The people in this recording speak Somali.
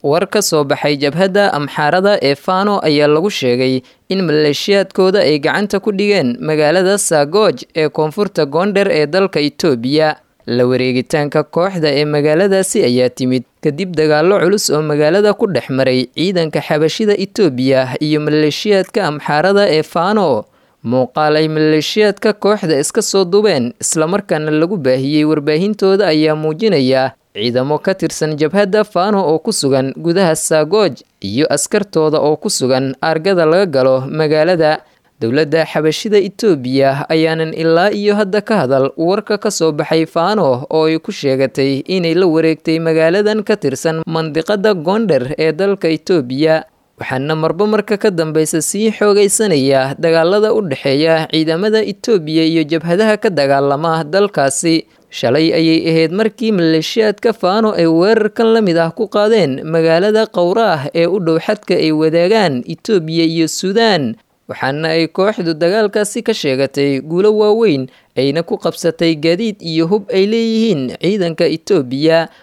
war ka soo baxay jabhadda amxaarada ee fano ayaa lagu sheegay in maleeshiyaadkooda ay gacanta ku dhigeen magaalada sagooj ee koonfurta goonder ee dalka itoobiya la wareegitaanka kooxda ee magaaladaasi ayaa timid kadib dagaallo culus oo magaalada ku dhex maray ciidanka xabashida itoobiya iyo maleeshiyaadka amxaarada ee fano muuqaal ay maleeshiyaadka kooxda iska soo dubeen islamarkaana lagu baahiyey warbaahintooda ayaa muujinaya ciidamo ka tirsan jabhadda fano oo ku sugan gudaha saagooj iyo askartooda oo ku sugan aargada laga galo magaalada dowladda xabashida itoobiya ayaanan ilaa iyo hadda ka hadal warka ka soo baxay fano oo ay ku sheegatay inay la wareegtay magaaladan ka tirsan mandiqada goonder ee dalka itoobiya waxaana marba marka ka dambeysa sii xoogaysanaya dagaalada u dhexeeya ciidamada itoobiya iyo jabhadaha ka dagaalama dalkaasi shalay ayay ahayd markii maleeshiyaadka fano ay weerarkan la mid ah ku qaadeen magaalada qowraah ee u dhow xadka ay wadaagaan itoobiya iyo suudaan waxaana ay kooxdu dagaalkaasi ka sheegatay guulo waaweyn ayna ku qabsatay gaadiid iyo hub ay leeyihiin ciidanka itoobiya